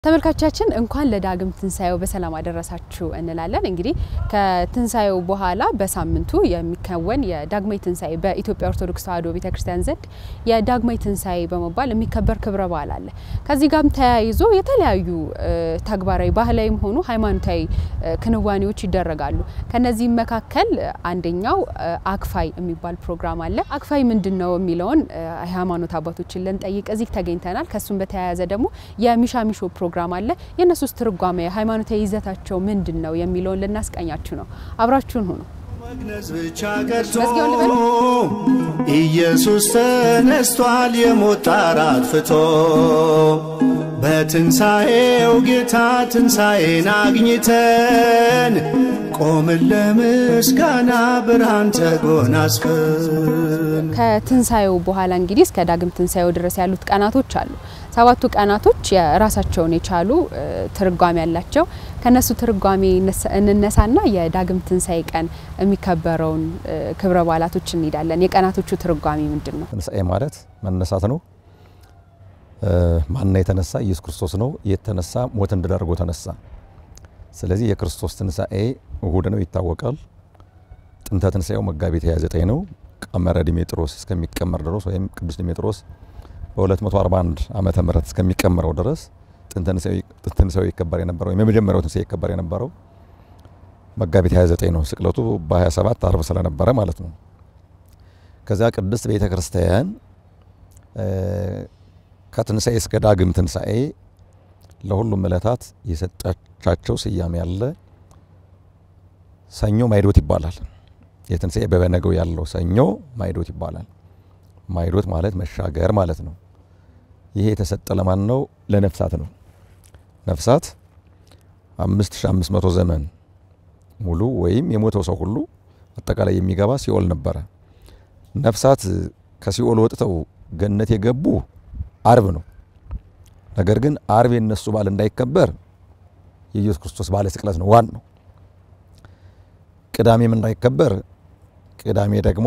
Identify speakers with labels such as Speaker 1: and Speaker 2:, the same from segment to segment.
Speaker 1: ተመልካቾቻችን እንኳን ለዳግም ትንሳኤው በሰላም አደረሳችሁ እንላለን። እንግዲህ ከትንሳኤው በኋላ በሳምንቱ የሚከወን የዳግማይ ትንሳኤ በኢትዮጵያ ኦርቶዶክስ ተዋሕዶ ቤተክርስቲያን ዘንድ የዳግማይ ትንሳኤ በመባል የሚከበር ክብረ በዓል አለ። ከዚህ ጋርም ተያይዞ የተለያዩ ተግባራዊ ባህላዊም ሆኑ ሃይማኖታዊ ክንዋኔዎች ይደረጋሉ። ከነዚህም መካከል አንደኛው አክፋይ የሚባል ፕሮግራም አለ። አክፋይ ምንድን ነው የሚለውን ሃይማኖት አባቶችን ልንጠይቅ እዚህ ተገኝተናል። ከሱም በተያያዘ ደግሞ የሚሻሚሾ ፕሮግራም አለ። የእነሱስ ትርጓሜ ሃይማኖታዊ ይዘታቸው ምንድን ነው የሚለውን ልናስቀኛችሁ ነው። አብራችሁን ሁኑ።
Speaker 2: መግነዝ ብቻ ቀርቶ ኢየሱስ ተነስቷል፣ የሞት ጣር አጥፍቶ በትንሣኤው ጌታ ትንሣኤን አግኝተን ቆምን ለምስጋና ብርሃን ተጎናጽፈን።
Speaker 1: ከትንሳኤው በኋላ እንግዲህ እስከ ዳግም ትንሳኤው ድረስ ያሉት ቀናቶች አሉ። ሰባቱ ቀናቶች የራሳቸውን የቻሉ ትርጓሜ ያላቸው ከነሱ ትርጓሜ እንነሳና የዳግም ትንሳኤ ቀን የሚከበረውን ክብረ በዓላቶች እንሄዳለን። የቀናቶቹ ትርጓሜ ምንድን ነው?
Speaker 3: ትንሳኤ ማለት መነሳት ነው። ማና የተነሳ ኢየሱስ ክርስቶስ ነው። የተነሳ ሞት እንድል አድርጎ ተነሳ። ስለዚህ የክርስቶስ ትንሳኤ እሁድ ነው ይታወቃል። ጥንተ ትንሳኤው መጋቢት 29 ነው። ቀመረ ዲሜጥሮስ እስከሚቀመር ድረስ ወይም ቅዱስ ዲሜጥሮስ በ241 ዓመተ ምህረት እስከሚቀመረው ድረስ ጥንተ ትንሳኤው ይከበር የነበረው ወይም የመጀመሪያው ትንሳኤ ይከበር የነበረው መጋቢት 29 ነው። ስቅለቱ በ27 አርብ ስለነበረ ማለት ነው። ከዚያ ቅድስት ቤተ ክርስቲያን ከትንሳኤ እስከ ዳግም ትንሳኤ ለሁሉም ዕለታት የሰጣቻቸው ስያሜ ያለ ሰኞ ማይዶት ይባላል። የትንሳኤ በበነገው ያለው ሰኞ ማይዶት ይባላል። ማይዶት ማለት መሻገር ማለት ነው። ይሄ የተሰጠ ለማን ነው? ለነፍሳት ነው። ነፍሳት 5500 ዘመን ሙሉ ወይም የሞተው ሰው ሁሉ አጠቃላይ የሚገባ ሲኦል ነበረ። ነፍሳት ከሲኦል ወጥተው ገነት የገቡ አርብ ነው። ነገር ግን አርብ የነሱ በዓል እንዳይከበር የኢየሱስ ክርስቶስ በዓለ ስቅለት ነው ዋናው። ቅዳሜም እንዳይከበር ቅዳሜ ደግሞ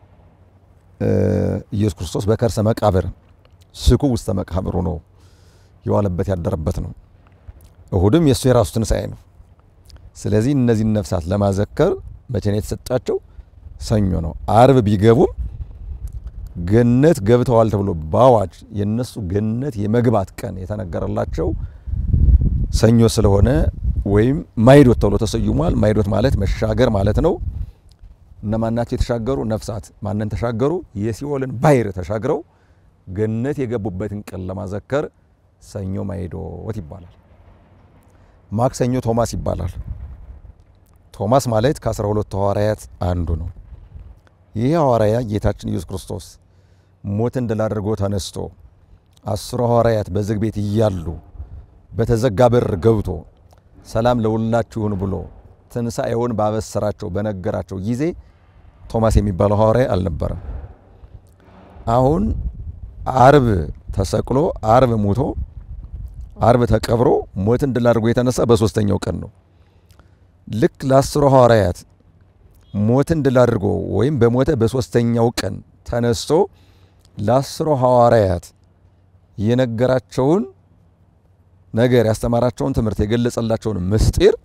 Speaker 3: ኢየሱስ ክርስቶስ በከርሰ መቃብር ስኩ ውስተ መቃብሩ ነው የዋለበት ያደረበት ነው። እሁድም የእሱ የራሱ ትንሣኤ ነው። ስለዚህ እነዚህን ነፍሳት ለማዘከር መቼ ነው የተሰጣቸው? ሰኞ ነው። አርብ ቢገቡም ገነት ገብተዋል ተብሎ በአዋጅ የነሱ ገነት የመግባት ቀን የተነገረላቸው ሰኞ ስለሆነ ወይም ማይዶት ተብሎ ተሰይሟል። ማይዶት ማለት መሻገር ማለት ነው። እነማን ናቸው የተሻገሩ? ነፍሳት። ማንን ተሻገሩ? የሲኦልን ባሕር ተሻግረው ገነት የገቡበትን ቀን ለማዘከር ሰኞ ማይዶት ይባላል። ማክሰኞ ቶማስ ይባላል። ቶማስ ማለት ከአስራ ሁለቱ ሐዋርያት አንዱ ነው። ይህ ሐዋርያ ጌታችን ኢየሱስ ክርስቶስ ሞትን ድል አድርጎ ተነስቶ አስሩ ሐዋርያት በዝግ ቤት እያሉ በተዘጋ በር ገብቶ ሰላም ለሁላችሁን ብሎ ትንሣኤውን ባበሰራቸው በነገራቸው ጊዜ ቶማስ የሚባለው ሐዋርያ አልነበረም። አሁን አርብ ተሰቅሎ አርብ ሙቶ አርብ ተቀብሮ ሞትን ድል አድርጎ የተነሳ በሶስተኛው ቀን ነው። ልክ ለአስሩ ሐዋርያት ሞትን ድል አድርጎ ወይም በሞተ በሶስተኛው ቀን ተነስቶ ለአስሩ ሐዋርያት የነገራቸውን ነገር ያስተማራቸውን ትምህርት የገለጸላቸውን ምስጢር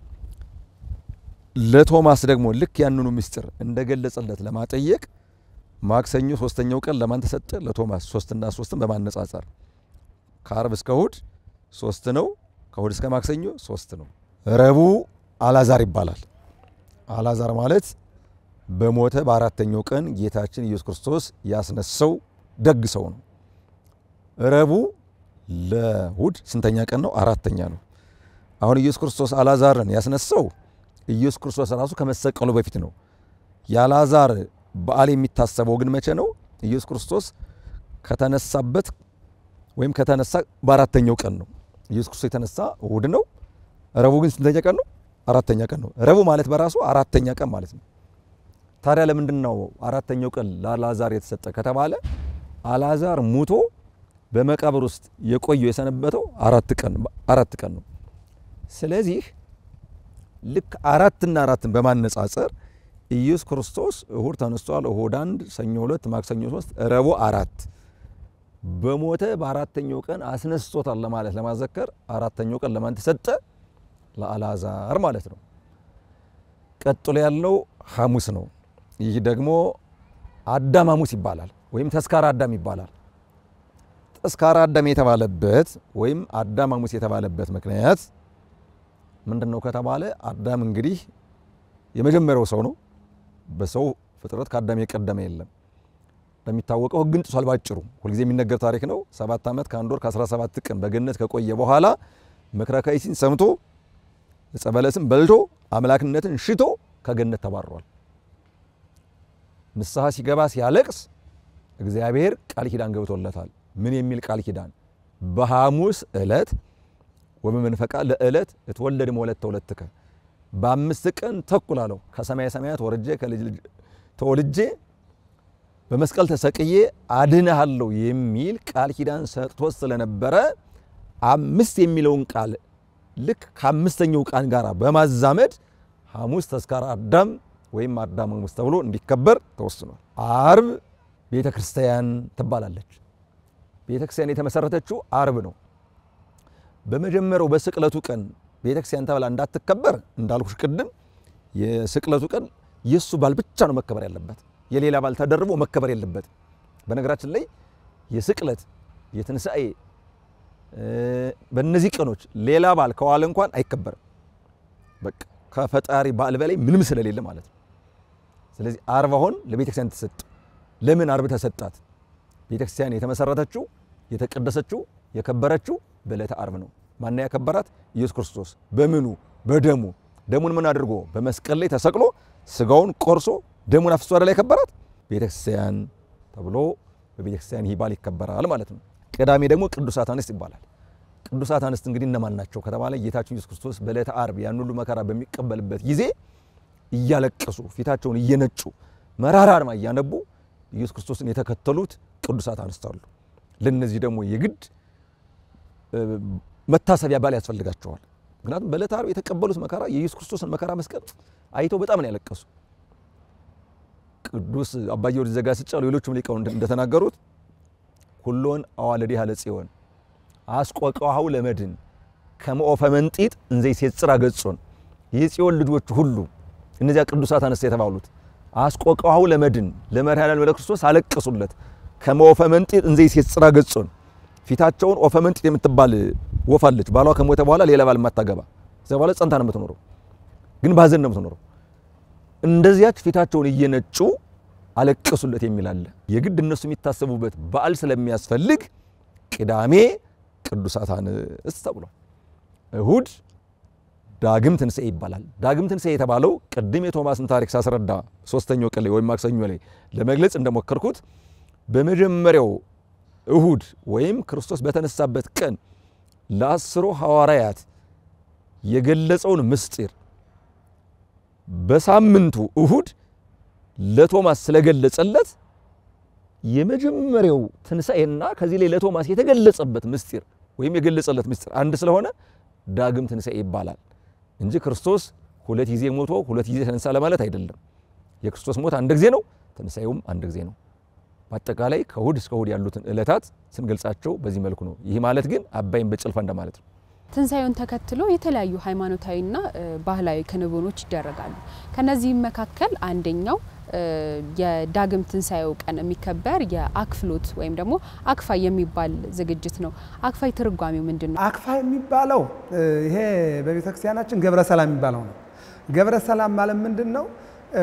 Speaker 3: ለቶማስ ደግሞ ልክ ያንኑ ምስጢር እንደገለጸለት ለማጠየቅ ማክሰኞ ሶስተኛው ቀን ለማን ተሰጠ? ለቶማስ። ሶስትና ሶስትን በማነጻጸር ከአርብ እስከ እሁድ ሶስት ነው፣ ከእሁድ እስከ ማክሰኞ ሶስት ነው። ረቡዕ አላዛር ይባላል። አላዛር ማለት በሞተ በአራተኛው ቀን ጌታችን ኢየሱስ ክርስቶስ ያስነሳው ደግ ሰው ነው። ረቡዕ ለእሁድ ስንተኛ ቀን ነው? አራተኛ ነው። አሁን ኢየሱስ ክርስቶስ አላዛርን ያስነሳው ኢየሱስ ክርስቶስ ራሱ ከመሰቀሉ በፊት ነው። የአላዛር በዓል የሚታሰበው ግን መቼ ነው? ኢየሱስ ክርስቶስ ከተነሳበት ወይም ከተነሳ በአራተኛው ቀን ነው። ኢየሱስ ክርስቶስ የተነሳ እሁድ ነው። ረቡዕ ግን ስንተኛ ቀን ነው? አራተኛ ቀን ነው። ረቡዕ ማለት በራሱ አራተኛ ቀን ማለት ነው። ታዲያ ለምንድን ነው አራተኛው ቀን ለአላዛር የተሰጠ ከተባለ አላዛር ሙቶ በመቃብር ውስጥ የቆየው የሰነበተው አራት ቀን አራት ቀን ነው። ስለዚህ ልክ አራትና አራትን በማነጻጸር ኢየሱስ ክርስቶስ እሁድ ተነስቷል። እሁድ አንድ፣ ሰኞ ሁለት፣ ማክሰኞ ሶስት፣ ረቡዕ አራት በሞተ በአራተኛው ቀን አስነስቶታል ለማለት ለማዘከር አራተኛው ቀን ለማን ተሰጠ? ለአልዓዛር ማለት ነው። ቀጥሎ ያለው ሐሙስ ነው። ይህ ደግሞ አዳም ሐሙስ ይባላል፣ ወይም ተስካረ አዳም ይባላል። ተስካረ አዳም የተባለበት ወይም አዳም ሐሙስ የተባለበት ምክንያት ምንድን ነው ከተባለ አዳም እንግዲህ የመጀመሪያው ሰው ነው። በሰው ፍጥረት ከአዳም የቀደመ የለም። እንደሚታወቀው ሕግን ጥሷል። ባጭሩ ሁልጊዜ የሚነገር ታሪክ ነው። ሰባት ዓመት ከአንድ ወር ከ17 ቀን በገነት ከቆየ በኋላ ምክረ ከይሲን ሰምቶ ዕፀ በለስን በልቶ አምላክነትን ሽቶ ከገነት ተባሯል። ንስሐ ሲገባ ሲያለቅስ እግዚአብሔር ቃል ኪዳን ገብቶለታል። ምን የሚል ቃል ኪዳን? በሐሙስ ዕለት ወበመንፈቃ ለዕለት እትወለድ መወለድ ተወለድከ በአምስት ቀን ተኩል አለው ከሰማየ ሰማያት ወርጄ ከልጅ ልጅ ተወልጄ በመስቀል ተሰቅዬ አድንሃለሁ የሚል ቃል ኪዳን ሰጥቶት ስለነበረ አምስት የሚለውን ቃል ልክ ከአምስተኛው ቃል ጋር በማዛመድ ሐሙስ ተስካረ አዳም ወይም አዳም ሐሙስ ተብሎ እንዲከበር ተወስኗል። አርብ ቤተ ክርስቲያን ትባላለች። ቤተ ክርስቲያን የተመሰረተችው አርብ ነው። በመጀመሪያው በስቅለቱ ቀን ቤተ ክርስቲያን ተብላ እንዳትከበር እንዳልኩሽ ቅድም የስቅለቱ ቀን የእሱ ባል ብቻ ነው መከበር ያለበት። የሌላ ባል ተደርቦ መከበር የለበት። በነገራችን ላይ የስቅለት የትንሣኤ በእነዚህ ቀኖች ሌላ ባል ከዋለ እንኳን አይከበርም። በቃ ከፈጣሪ በዓል በላይ ምንም ስለሌለ ማለት ነው። ስለዚህ አርብ አሁን ለቤተ ክርስቲያን ተሰጥ። ለምን አርብ ተሰጣት? ቤተ ክርስቲያን የተመሰረተችው የተቀደሰችው የከበረችው በዕለተ አርብ ነው። ማን ያከበራት? ኢየሱስ ክርስቶስ በምኑ በደሙ ደሙን ምን አድርጎ በመስቀል ላይ ተሰቅሎ ስጋውን ቆርሶ ደሙን አፍስሶ አይደል ያከበራት ቤተ ክርስቲያን ተብሎ በቤተ ክርስቲያን ይህ በዓል ይከበራል ማለት ነው። ቅዳሜ ደግሞ ቅዱሳት አንስት ይባላል። ቅዱሳት አንስት እንግዲህ እነማን ናቸው ከተባለ ጌታችን ኢየሱስ ክርስቶስ በዕለተ አርብ ያን ሁሉ መከራ በሚቀበልበት ጊዜ እያለቀሱ ፊታቸውን እየነጩ መራራ አርማ እያነቡ ኢየሱስ ክርስቶስን የተከተሉት ቅዱሳት አንስት አሉ። ለነዚህ ደግሞ የግድ መታሰቢያ በዓል ያስፈልጋቸዋል። ምክንያቱም በዕለተ ዓርብ የተቀበሉት መከራ የኢየሱስ ክርስቶስን መከራ መስቀል አይተው በጣም ነው ያለቀሱ። ቅዱስ አባ ጊዮርጊስ ዘጋስጫ ሌሎቹም ሊቃውንት እንደተናገሩት ሁሎን አዋለዲሃ ለጽዮን አስቆቀዋው ለመድን ከመኦፈ መንጢጥ እንዘ ይሴጽራ ገጾን የጽዮን ልጆች ሁሉ እነዚያ ቅዱሳት አንስት የተባሉት አስቆቀዋው ለመድን ለመድኃኔዓለም ለክርስቶስ አለቀሱለት ከመኦፈ መንጢጥ እንዘ ይሴጽራ ገጾን ፊታቸውን ኦፈ መንጢጥ የምትባል ወፍ አለች። ባሏ ከሞተ በኋላ ሌላ ባል የማታገባ እዚያ በኋላ ጸንታ ነው የምትኖረው፣ ግን ባዘን ነው የምትኖረው። እንደዚያች ፊታቸውን እየነጩ አለቀሱለት የሚል አለ። የግድ እነሱ የሚታሰቡበት በዓል ስለሚያስፈልግ ቅዳሜ ቅዱሳት አንስት ተብሏል። እሁድ ዳግም ትንሣኤ ይባላል። ዳግም ትንሣኤ የተባለው ቅድም የቶማስን ታሪክ ሳስረዳ ሶስተኛው ቀን ላይ ወይም ማክሰኞ ላይ ለመግለጽ እንደሞከርኩት በመጀመሪያው እሁድ ወይም ክርስቶስ በተነሳበት ቀን ለአስሩ ሐዋርያት የገለጸውን ምስጢር በሳምንቱ እሁድ ለቶማስ ስለገለጸለት የመጀመሪያው ትንሣኤና ከዚህ ላይ ለቶማስ የተገለጸበት ምስጢር ወይም የገለጸለት ምስጢር አንድ ስለሆነ ዳግም ትንሣኤ ይባላል እንጂ ክርስቶስ ሁለት ጊዜ ሞቶ ሁለት ጊዜ ተነሳ ለማለት አይደለም። የክርስቶስ ሞት አንድ ጊዜ ነው፣ ትንሣኤውም አንድ ጊዜ ነው። በአጠቃላይ ከእሁድ እስከ እሁድ ያሉትን ዕለታት ስንገልጻቸው በዚህ መልኩ ነው። ይህ ማለት ግን አባይን በጭልፋ እንደማለት ነው።
Speaker 1: ትንሣኤውን ተከትሎ የተለያዩ ሃይማኖታዊና ባህላዊ ክንውኖች ይደረጋሉ። ከነዚህም መካከል አንደኛው የዳግም ትንሣኤው ቀን የሚከበር የአክፍሎት ወይም ደግሞ አክፋይ የሚባል ዝግጅት ነው። አክፋይ ትርጓሜው ምንድን ነው?
Speaker 4: አክፋይ የሚባለው ይሄ በቤተ ክርስቲያናችን ገብረ ሰላም የሚባለው ነው። ገብረ ሰላም ማለት ምንድን ነው?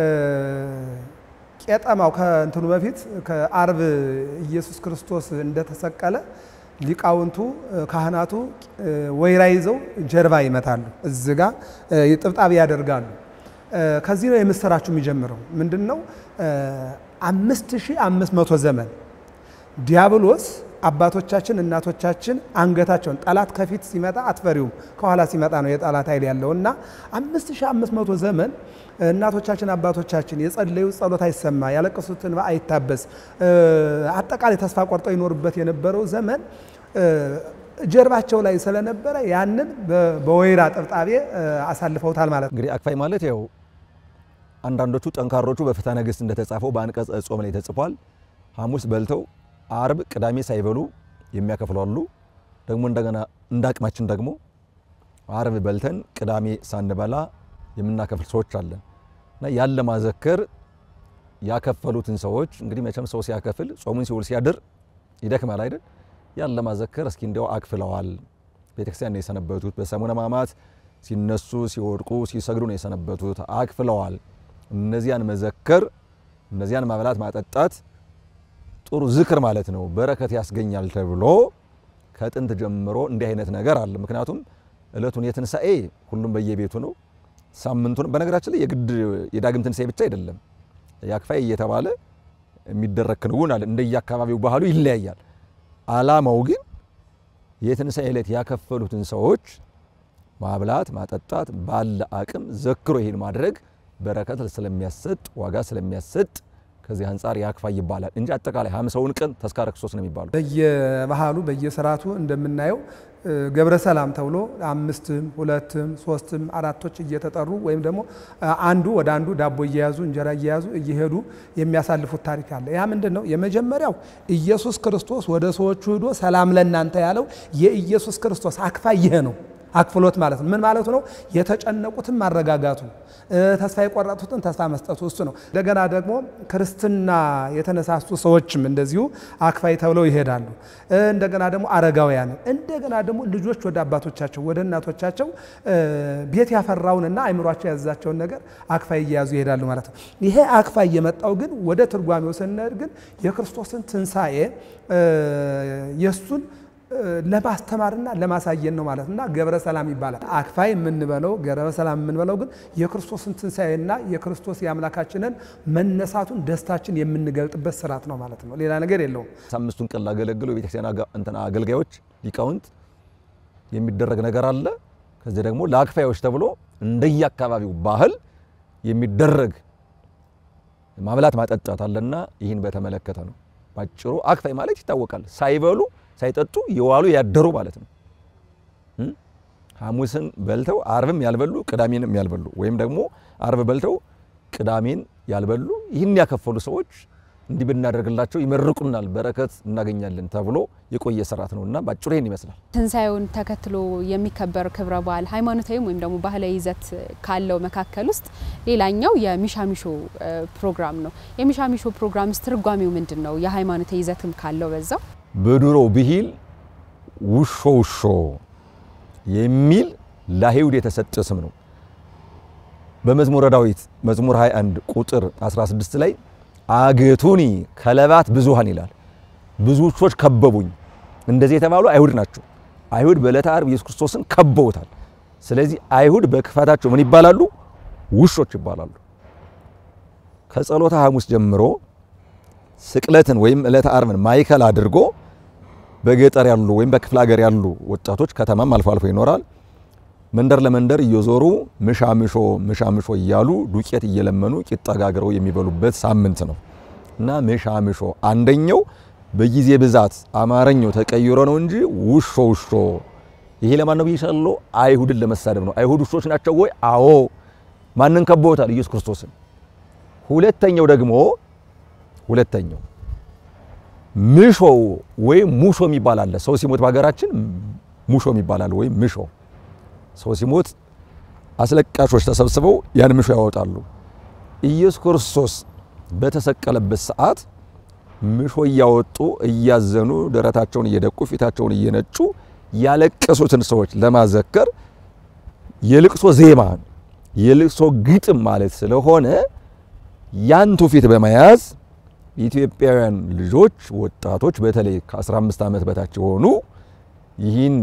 Speaker 4: ቄጠማው ከእንትኑ በፊት ከአርብ ኢየሱስ ክርስቶስ እንደተሰቀለ ሊቃውንቱ ካህናቱ ወይራ ይዘው ጀርባ ይመታሉ። እዚ ጋ ጥብጣብ ያደርጋሉ። ከዚህ ነው የምስራችሁ የሚጀምረው። ምንድን ነው? አምስት ሺህ አምስት መቶ ዘመን ዲያብሎስ አባቶቻችን እናቶቻችን አንገታቸውን ጠላት ከፊት ሲመጣ አትፈሪውም፣ ከኋላ ሲመጣ ነው የጠላት ኃይል ያለው እና አምስት ሺህ አምስት መቶ ዘመን እናቶቻችን አባቶቻችን የጸለዩት ጸሎት አይሰማ፣ ያለቀሱትን አይታበስ፣ አጠቃላይ ተስፋ ቆርጠው ይኖርበት የነበረው ዘመን ጀርባቸው ላይ ስለነበረ ያንን በወይራ ጥብጣቤ አሳልፈውታል ማለት ነው።
Speaker 3: እንግዲህ አክፋይ ማለት ያው አንዳንዶቹ ጠንካሮቹ በፍትሐ ነገሥት እንደተጻፈው በአንቀጽ ጾም ላይ ተጽፏል። ሐሙስ በልተው አርብ ቅዳሜ ሳይበሉ የሚያከፍሉ አሉ። ደግሞ እንደገና እንደ አቅማችን ደግሞ አርብ በልተን ቅዳሜ ሳንበላ የምናከፍል ሰዎች አለን እና ያን ለማዘከር ያከፈሉትን ሰዎች እንግዲህ መቼም ሰው ሲያከፍል ጾሙን ሲውል ሲያድር ይደክማል አይደል? ያን ለማዘከር እስኪ እንዲያው አክፍለዋል። ቤተክርስቲያን ነው የሰነበቱት። በሰሙነ ሕማማት ሲነሱ ሲወድቁ ሲሰግዱ ነው የሰነበቱት። አክፍለዋል። እነዚያን መዘከር እነዚያን ማብላት ማጠጣት ጥሩ ዝክር ማለት ነው፣ በረከት ያስገኛል ተብሎ ከጥንት ጀምሮ እንዲህ አይነት ነገር አለ። ምክንያቱም እለቱን የትንሣኤ ሁሉም በየቤቱ ነው። ሳምንቱን በነገራችን ላይ የግድ የዳግም ትንሣኤ ብቻ አይደለም። ያክፋይ እየተባለ የሚደረግ ክንውን አለ። እንደየአካባቢው ባህሉ ይለያያል። አላማው ግን የትንሣኤ ዕለት ያከፈሉትን ሰዎች ማብላት ማጠጣት ባለ አቅም ዘክሮ ይሄን ማድረግ በረከት ስለሚያሰጥ ዋጋ ስለሚያሰጥ ከዚህ አንጻር ያክፋይ ይባላል እንጂ አጠቃላይ ሀምሳውን ቀን ተስካረ ክርስቶስ ነው የሚባለው።
Speaker 4: በየባህሉ በየስርዓቱ እንደምናየው ገብረ ሰላም ተብሎ አምስትም ሁለትም ሶስትም አራቶች እየተጠሩ ወይም ደግሞ አንዱ ወደ አንዱ ዳቦ እየያዙ እንጀራ እየያዙ እየሄዱ የሚያሳልፉት ታሪክ አለ። ያ ምንድን ነው? የመጀመሪያው ኢየሱስ ክርስቶስ ወደ ሰዎቹ ሂዶ ሰላም ለእናንተ ያለው የኢየሱስ ክርስቶስ አክፋይ ይሄ ነው። አክፍሎት ማለት ነው። ምን ማለቱ ነው? የተጨነቁትን ማረጋጋቱ፣ ተስፋ የቆረጡትን ተስፋ መስጠቱ እሱ ነው። እንደገና ደግሞ ክርስትና የተነሳሱ ሰዎችም እንደዚሁ አክፋይ ተብለው ይሄዳሉ። እንደገና ደግሞ አረጋውያንን፣ እንደገና ደግሞ ልጆች ወደ አባቶቻቸው ወደ እናቶቻቸው ቤት ያፈራውንና አይምሯቸው ያዘዛቸውን ነገር አክፋይ እየያዙ ይሄዳሉ ማለት ነው። ይሄ አክፋይ የመጣው ግን ወደ ትርጓሜው ስንሄድ ግን የክርስቶስን ትንሣኤ የእሱን ለማስተማርና ለማሳየን ነው ማለት እና ገብረ ሰላም ይባላል። አክፋይ የምንበለው ገብረ ሰላም የምንበለው ግን የክርስቶስን ትንሣኤና የክርስቶስ የአምላካችንን መነሳቱን ደስታችን የምንገልጥበት ስርዓት ነው ማለት ነው። ሌላ ነገር የለውም።
Speaker 3: አምስቱን ቀን ላገለግሉ የቤተክርስቲያን እንትና አገልጋዮች ሊቃውንት የሚደረግ ነገር አለ። ከዚህ ደግሞ ለአክፋዮች ተብሎ እንደየአካባቢው ባህል የሚደረግ ማብላት ማጠጣት አለና ይህን በተመለከተ ነው። ባጭሩ አክፋይ ማለት ይታወቃል። ሳይበሉ ሳይጠጡ የዋሉ ያደሩ ማለት ነው። ሐሙስን በልተው አርብም ያልበሉ ቅዳሜንም ያልበሉ ወይም ደግሞ አርብ በልተው ቅዳሜን ያልበሉ ይህን ያከፈሉ ሰዎች እንዲህ ብናደርግላቸው ይመርቁናል፣ በረከት እናገኛለን ተብሎ የቆየ ስርዓት ነው እና ባጭሩ ይህን ይመስላል።
Speaker 1: ትንሣኤውን ተከትሎ የሚከበር ክብረ በዓል ሃይማኖታዊም ወይም ደግሞ ባህላዊ ይዘት ካለው መካከል ውስጥ ሌላኛው የሚሻሚሾ ፕሮግራም ነው። የሚሻሚሾ ፕሮግራምስ ትርጓሜው ምንድን ነው? የሃይማኖታዊ ይዘትም ካለው በዛው
Speaker 3: በድሮ ብሂል ውሾ ውሾ የሚል ለአይሁድ የተሰጠ ስም ነው። በመዝሙረ ዳዊት መዝሙር 21 ቁጥር 16 ላይ አገቱኒ ከለባት ብዙሃን ይላል። ብዙ ውሾች ከበቡኝ። እንደዚህ የተባሉ አይሁድ ናቸው። አይሁድ በዕለተ ዓርብ ኢየሱስ ክርስቶስን ከበውታል። ስለዚህ አይሁድ በክፋታቸው ምን ይባላሉ? ውሾች ይባላሉ። ከጸሎተ ሐሙስ ጀምሮ ስቅለትን ወይም ዕለተ ዓርብን ማዕከል አድርጎ በገጠር ያሉ ወይም በክፍለ ሀገር ያሉ ወጣቶች ከተማም አልፎ አልፎ ይኖራል መንደር ለመንደር እየዞሩ ምሻምሾ ምሻምሾ እያሉ ዱቄት እየለመኑ ቂጣ ጋግረው የሚበሉበት ሳምንት ነው እና ምሻምሾ አንደኛው በጊዜ ብዛት አማርኛው ተቀይሮ ነው እንጂ ውሾ ውሾ ይሄ ለማን ነው ብይሻለው? አይሁድን ለመሳደብ ነው። አይሁድ ውሾች ናቸው ወይ? አዎ። ማንን ከበውታል? ኢየሱስ ክርስቶስን። ሁለተኛው ደግሞ ሁለተኛው ምሾ ወይም ሙሾ የሚባል አለ። ሰው ሲሞት በሀገራችን ሙሾ የሚባል አለ ወይም ምሾ ሰው ሲሞት አስለቃሾች ተሰብስበው ያን ምሾ ያወጣሉ። ኢየሱስ ክርስቶስ በተሰቀለበት ሰዓት ምሾ እያወጡ እያዘኑ ደረታቸውን እየደቁ ፊታቸውን እየነጩ ያለቀሱትን ሰዎች ለማዘከር የልቅሶ ዜማ የልቅሶ ግጥም ማለት ስለሆነ ያን ትውፊት በመያዝ ኢትዮጵያውያን ልጆች ወጣቶች በተለይ ከ15 ዓመት በታች የሆኑ ይህን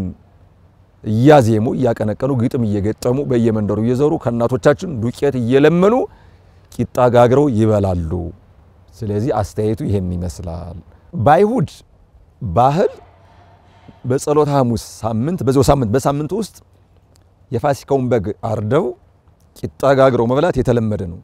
Speaker 3: እያዜሙ እያቀነቀኑ ግጥም እየገጠሙ በየመንደሩ እየዘሩ ከእናቶቻችን ዱቄት እየለመኑ ቂጣ ጋግረው ይበላሉ። ስለዚህ አስተያየቱ ይሄን ይመስላል። በአይሁድ ባህል በጸሎተ ሐሙስ ሳምንት በዚያው ሳምንት በሳምንቱ ውስጥ የፋሲካውን በግ አርደው ቂጣ ጋግረው መብላት የተለመደ ነው።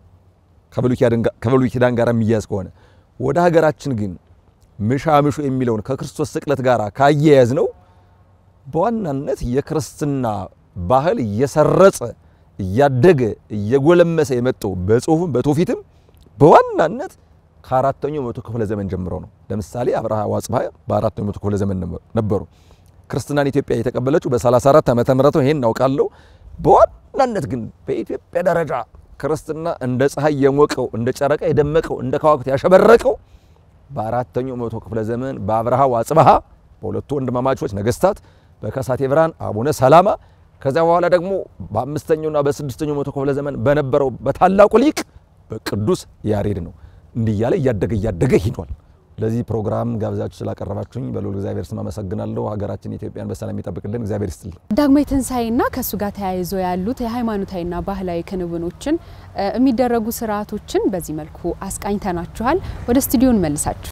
Speaker 3: ከብሉይ ኪዳን ጋር የሚያዝ ከሆነ ወደ ሀገራችን ግን ምሻምሹ የሚለውን ከክርስቶስ ስቅለት ጋር ካያያዝ ነው በዋናነት የክርስትና ባህል እየሰረጸ እያደገ እየጎለመሰ የመጣው በጽሁፍም በትውፊትም በዋናነት ከአራተኛው መቶ ክፍለ ዘመን ጀምሮ ነው። ለምሳሌ አብርሃ ወአጽብሃ በአራተኛው መቶ ክፍለ ዘመን ነበሩ። ክርስትናን ኢትዮጵያ የተቀበለችው በ34 ዓመተ ምህረት ነው። ይሄን እናውቃለሁ። በዋናነት ግን በኢትዮጵያ ደረጃ ክርስትና እንደ ፀሐይ የሞቀው እንደ ጨረቃ የደመቀው እንደ ከዋክብት ያሸበረቀው በአራተኛው መቶ ክፍለ ዘመን በአብርሃ ወአጽብሃ በሁለቱ ወንድማማቾች ነገስታት በከሳቴ ብርሃን አቡነ ሰላማ ከዚያ በኋላ ደግሞ በአምስተኛውና በስድስተኛው መቶ ክፍለ ዘመን በነበረው በታላቁ ሊቅ በቅዱስ ያሬድ ነው። እንዲህ እያለ እያደገ እያደገ ሂዷል። ለዚህ ፕሮግራም ጋብዛችሁ ስላቀረባችሁኝ በልዑል እግዚአብሔር ስም አመሰግናለሁ። ሀገራችን ኢትዮጵያን በሰላም ይጠብቅልን። እግዚአብሔር ይስጥልን።
Speaker 1: ዳግማዊ ትንሣኤና ከእሱ ጋር ተያይዞ ያሉት የሃይማኖታዊና ባህላዊ ክንውኖችን የሚደረጉ ስርዓቶችን በዚህ መልኩ አስቃኝተናችኋል። ወደ ስቱዲዮ እንመልሳችሁ።